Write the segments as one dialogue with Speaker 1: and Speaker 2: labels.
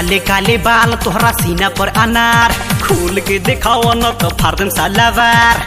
Speaker 1: काले काले बाल तोहरा सीना पर अनार खोल के दिखाओ न तो फार्दन सालावार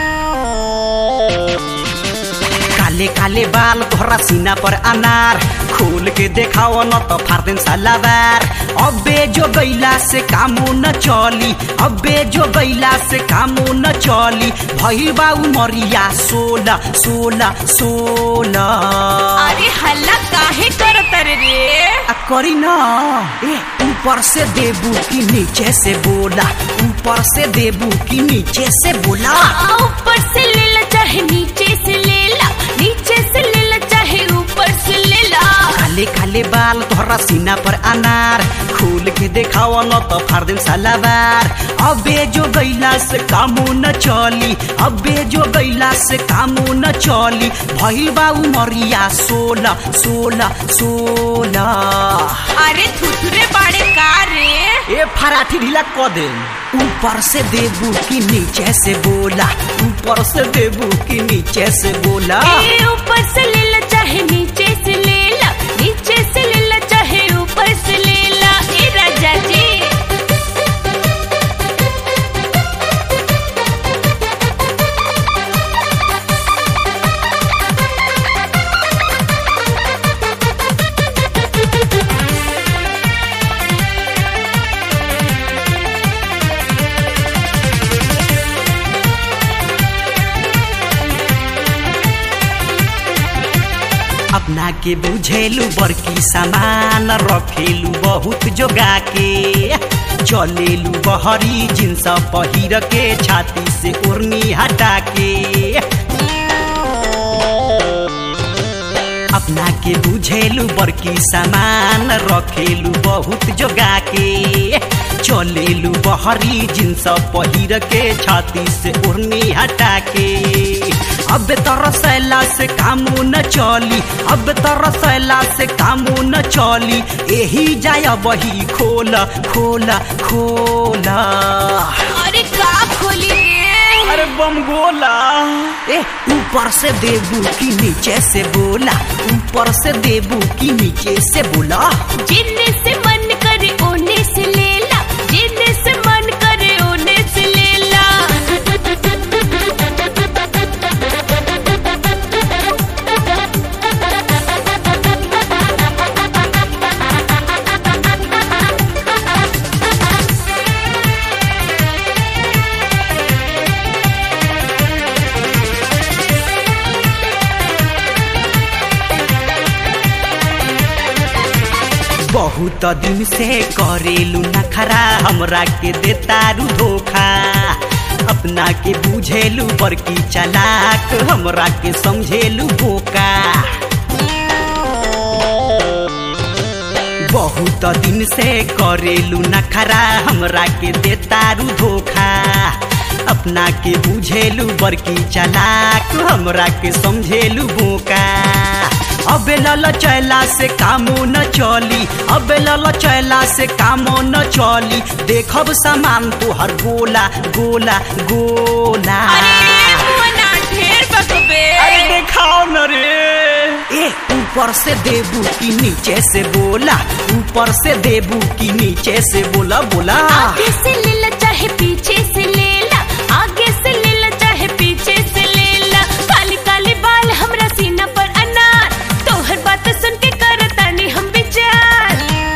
Speaker 1: काले काले बाल तोहरा सीना पर अनार खोल के देखाओ न तो फार्दन सालावार अबे जो गैला से कामो न चली अबे जो गैला से कामो न चली भइल बा उमरिया सोलह सोलह सोलह
Speaker 2: अरे हल्ला काहे करत रे रे
Speaker 1: आ करी ना ए ऊपर से देबू की नीचे से बोला ऊपर से देबू की नीचे से बोला
Speaker 2: आ, ऊपर से ले ला चाहे नीचे से ले ला नीचे से ले ला चाहे ऊपर से ले ला
Speaker 1: काले काले बाल तोहरा सीना पर अनार खोल के देखाओ न तो फार्दिन सालावार अबे जो गैला से कामो न चली अबे जो गैला से कामो न चली भइल बा उमरिया सोलह सोलह सोलह
Speaker 2: अरे थुथुरे बाड़े का रे
Speaker 1: ए फराठी ढीला क दे ऊपर से देबू की नीचे से बोला ऊपर से देबू की नीचे से बोला
Speaker 2: ए ऊपर से ले ला चाहे नीचे से ले ला नीचे से ले ला चाहे ऊपर से ले ला ए राजा जी
Speaker 1: अपना के बुझेलू बड़की सामान रखेलू बहुत जोगा के चलेलू बहरी जिन्स पहिर के छाती से ओढ़नी हटा के अपना के बुझेलू बड़की सामान रखेलू बहुत जोगा के चलेलू बहरी जिन्स पहिर के छाती से ओढ़नी हटा के अब तरसैला से कामो न चली अब तरसैला से कामो न चली एही जाय बही खोला खोला खोला
Speaker 2: अरे का खोली रे
Speaker 1: अरे बम गोला ए ऊपर से देबू की नीचे से बोला ऊपर से देबू की नीचे से बोला
Speaker 2: जिन्ने से मन करे ओने से ले ला जिन्ने से मन करे ओने से ले ला
Speaker 1: बहुत दिन से करेलू नखरा हमरा के देतारू धोखा अपना के बुझेलू बड़की चलाक हमरा के समझेलू बोका बहुत दिन से करेलू नखरा हमरा के देतारू धोखा अपना के बुझेलू बड़की चलाक हमरा के समझेलू बोका अबे लल चैला से कामो न चली अबे लल चैला से कामो न चली देखब सामान तोहर गोला गोला गोला
Speaker 2: अरे मना ढेर बकबे
Speaker 1: अरे देखाओ न रे ए ऊपर से देबू की नीचे से बोला ऊपर से देबू की नीचे से बोला बोला
Speaker 2: आगे से ले ला चाहे पीछे से ले ला आगे से ले ला चाहे पीछे से ले ला काली काली बाल हमरा सीना पर अनार तोहर बात सुन के करतानी हम विचार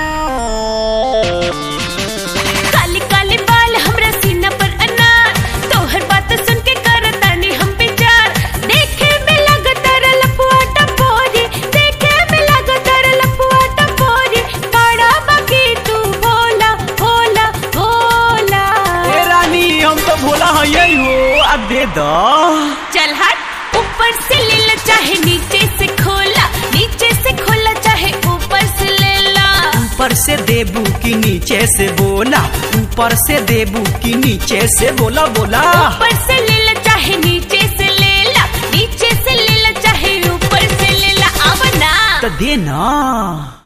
Speaker 2: काली काली बाल हमरा सीना पर अनार तोहर बात सुन के करतानी हम विचार देखे में लगता रे लपुआ टपोरी देखे में लगता रे लपुआ टपोरी बड़ा बाकी तू भोला भोला भोला
Speaker 1: ए रानी हम तो भोला है यही हो अब दे दो
Speaker 2: चल हट ऊपर से ले ला चाहे नीचे से खोला नीचे से खोला चाहे ऊपर से ले ला
Speaker 1: ऊपर से देबू की नीचे से बोला ऊपर से देबू की नीचे से बोला बोला
Speaker 2: ऊपर से ले ला चाहे नीचे से ले ला नीचे से ले ला चाहे ऊपर से ले ला अब ना
Speaker 1: तो दे ना